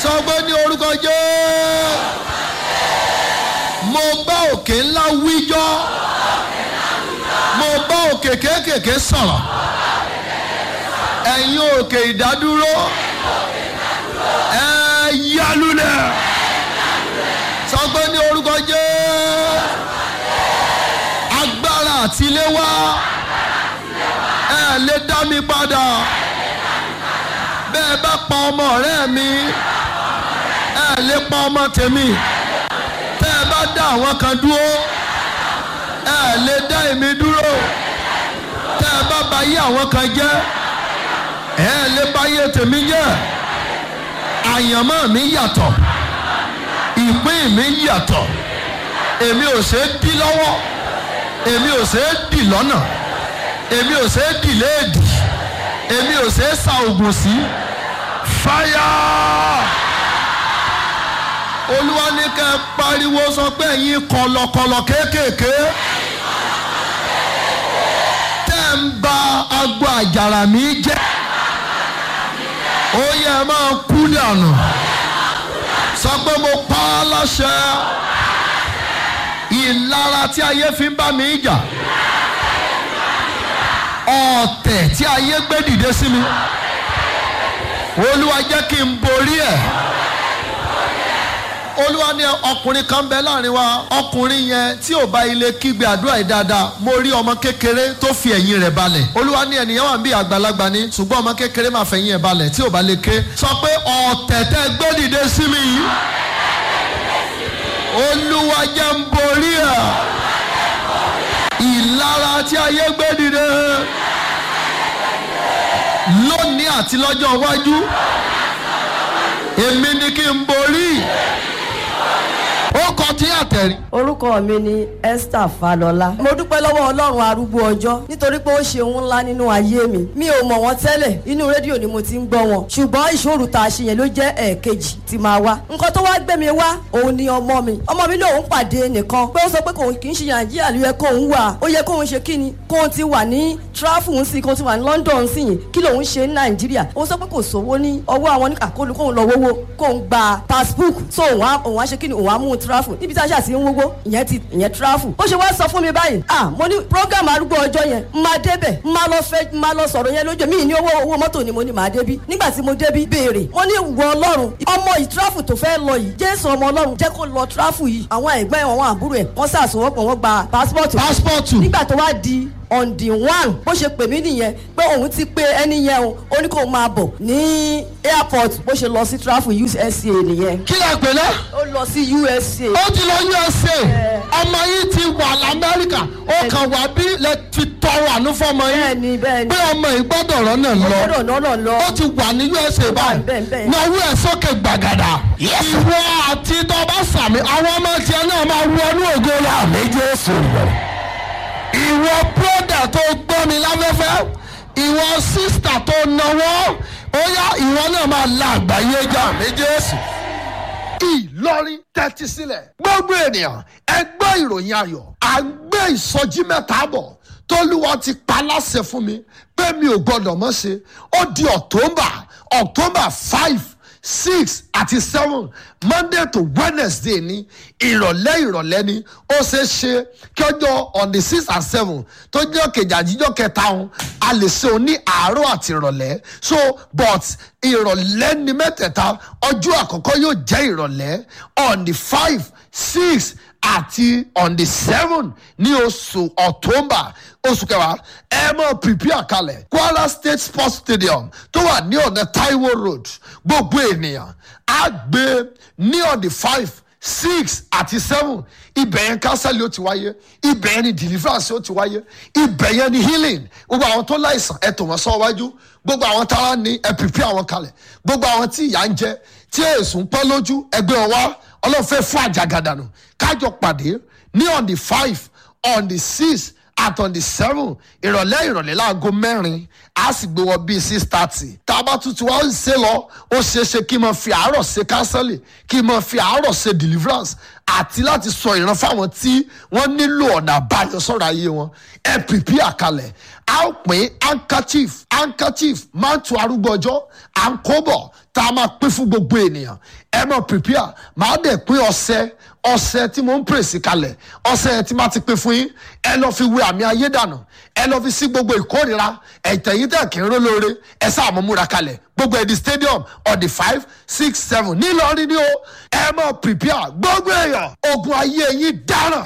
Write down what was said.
sọ pé ní orúkọ jẹ́ mo bá òkè ńlá wíjọ́ mo bá òkè kéékèèké sọ̀rọ̀ ẹ̀yin òkè ìdádúró ẹ yálulẹ̀ sọ pé ní orúkọ jẹ́ agbára àtiléwá ẹ lè dá mi padà bẹ́ẹ̀ bá pa ọmọ ọ̀rẹ́ mi ẹ lè pa ọmọ tèmi tẹ́ ẹ bá dá àwọn kan dúró ẹ lè dá èmi dúró tẹ́ ẹ bá ba yé àwọn kan jẹ́ ẹ lè ba yé tèmi jẹ́ àyànmọ́ mi yàtọ̀ ìpín mi yàtọ̀ èmi ò ṣe é dí lọ́wọ́ èmi ò ṣe é dì lọ́nà èmi ò ṣe é dì léèdì èmi ò ṣe é sa oògùn sí fáyà olúwa ní kẹ́ ẹ pariwo sọ pé ẹ̀yin kọ̀lọ̀kọ̀lọ̀ kéékèèké tẹ́ ń ba agbo àjàrà mi jẹ́ ó yẹ ẹ máa kú dànù sọ pé mo pa á láṣẹ ìlara tí ayé fi ń bá mi jà ọ̀tẹ̀ tí ayé gbé dìde sí mi olúwa jẹ́ kí n borí ẹ̀ olúwa ní ọkùnrin kan bẹ láàrin wa ọkùnrin yẹn tí ò bá ilé kígbe àdúrà yìí dáadáa mo rí ọmọ kékeré tó fi ẹ̀yìn rẹ̀ balẹ̀ olúwa ní ènìyàn wà bí àgbàlagbà ni ṣùgbọ́n ọmọ kékeré máa fẹ̀yìn ẹ̀ balẹ̀ tí ò bá lè ké sọ pé ọ̀tẹ̀ tẹ́ gbé dìde sí mi yìí olúwa jẹ́ n borí ẹ̀ ìlara tí ayé gbé dìde lónìí àti lọ́jọ́ iwájú èmi ni kí n borí ó kọ tí àtẹ̀rí. orúkọ mi ni esther falọlá mo dúpẹ́ lọ́wọ́ ọlọ́run arúgbó ọjọ́ nítorí pé ó ṣe ohun ńlá nínú ayé mi mi ò mọ̀ wọ́n tẹ́lẹ̀ inú rédíò ni mo ti ń gbọ́ wọn ṣùgbọ́n ìṣòro tá a ṣe yẹn ló jẹ́ ẹ̀ẹ̀kejì tí máa wá nǹkan tó wá gbé mi wá òun ni ọmọ mi ọmọ mi lòun pàdé nìkan pé ó sọ pé kòun kì í ṣe nàìjíríà ló yẹ kóun wà ó yẹ kóun ṣe kí ni kóun ti wà ní tráfù ń sìn kóun ti wà ní london ń sìn yìí kí lòun ṣe ní nàìjíríà ó sọ pé kò sówó ní ọwọ́ àwọn ní àkólú kóun lọ wówó kóun gba passbook so òun á òun á ṣe kí ni òun á mú un tráfù níbi tí a ṣe àti ń wówó ìyẹn ti ìyẹn tráfù ó ṣe wá sọ fún mi báyìí ah mo ní program arúgbó ọjọ́ yẹn n máa débẹ̀ n máa lọ fẹ́ n máa lọ sọ̀rọ̀ yẹn lójú mi ní owó owó mọ́tò ni mo ní máa débí nígbà tí mo débí béèrè mo ní wọ ọlọ́run ọmọ yìí tráfù tó fẹ́ lọ yìí jésù ọmọ ọlọ́run jẹ́ kó lọ tráfù yìí àwọn ẹ̀gbọ́n ẹ̀ àwọn àbúrò ẹ̀ wọ́n sàṣọwọ́pọ̀ wọ́n gba passport pásítọ̀tù nígbà tó wá di on the one bó ṣe pè mí nìyẹn pé òun ti pé ẹni yẹn o ó ní kó máa bọ̀ ní airport bó ṣe lọ sí travel usa nìyẹn kí lè pè lẹ́ ó lọ sí usa ó ti lọ usa ọmọ yìí ti wà lamẹ́ríkà ó kàn wá bí lè fi tọrọ àánú fọmọ yìí bẹ́ẹ̀ni bẹ́ẹ̀ni pé ọmọ yìí gbọ́dọ̀ rọ́nà lọ gbọ́dọ̀ náà lọ ó ti wà ní usa báyìí bẹ́ẹ̀, bẹ́ẹ̀. náwó ẹ̀ sókè gbàgàdà ìwọ àti tọba sàmì àwọn ọmọ tiẹ̀ náà máa wọnú ògo rẹ̀ àmì jésù ìwọ bróda tó gbọ́ mi láfẹ́fẹ́ ìwọ sísítà tó náwó ó yá ìwọ náà máa la àgbáyé já àmì jésù ìlọrin tẹ́tí sílẹ̀. gbogbo ènìyàn ẹ gbọ́ ìròyìn ayọ̀ à ń gbé ìsọjí mẹ́ta bọ̀ tólúwa ti pa láṣẹ fún mi pé mi ò gbọ́dọ̀ mọ́ ṣe ó di october october five six àti seven monday to wednesday ní ìrọ̀lẹ́ ìrọ̀lẹ́ ni ó ṣe é ṣe kí ọjọ́ on the six and seven tó jẹ́ kejì àjíjọ́ kẹta ọ̀hún a lè ṣe òun ní àárọ̀ àti ìrọ̀lẹ́ so but ìrọ̀lẹ́ ni mẹ́tẹ̀ẹ̀ta ọjọ́ àkọ́kọ́ yóò jẹ́ ìrọ̀lẹ́ on the five six àti on the seven ní oṣù october oṣù kẹwàá ẹ mọ prepare kalẹ̀ kwara state sports stadium tó wà ní ọ̀nà taiwo road gbogbo ènìyàn á gbé ní on the five six àti seven ibẹ̀ yẹn kánsẹ́lì ó ti wáyé ibẹ̀ yẹn ni deliverance ó ti wáyé ibẹ̀ yẹn ni healing gbogbo àwọn tó láìsàn ẹ tò wọ́n sọ wájú gbogbo àwọn tára ní ẹ prepare àwọn kalẹ̀ gbogbo àwọn tí ìyà ń jẹ tí èsùn pẹ́ lójú ẹgbẹ́ wọn wá ọlọ́run fẹ́ fún àjàgàdànù kájọ pàdé ní on the five on the six at on the seven ìrọ̀lẹ́ ìrọ̀lẹ́ láago mẹ́rin a sì gbé wọn bíi six thirty tá a bá tuntun wá ń ṣe lọ ó ṣeé ṣe kí n máa fi àárọ̀ ṣe kánsẹ́lì kí n máa fi àárọ̀ ṣe deliverance àti láti sọ ìran fáwọn tí wọ́n nílò ọ̀nà àbáyọ sọ̀rọ̀ ayé wọn ẹ pìpì àkàlẹ̀ a ó pín handkerchief handkerchief máa ń tu arúgbó ọjọ́ à ń kó bọ̀ tá a máa pín fún gbogbo ènìyàn ẹ mọ̀ prepare màá dẹ̀ pín ọṣẹ ọṣẹ tí mo ń pèsè kalẹ̀ ọṣẹ yẹn tí máa ti pín fún yín ẹ lọ fi wé àmì ayé dànù ẹ lọ fi sí gbogbo ìkórira ẹ̀tẹ̀yìn tẹ̀ kí n ró lóore ẹ sáà mọ̀ múra kalẹ̀ gbogbo ẹ̀dì stadium ọ̀dì five six seven nílọrin ni o ẹ mọ̀ prepare gbogbo èèyàn ogun ayé yín dáràn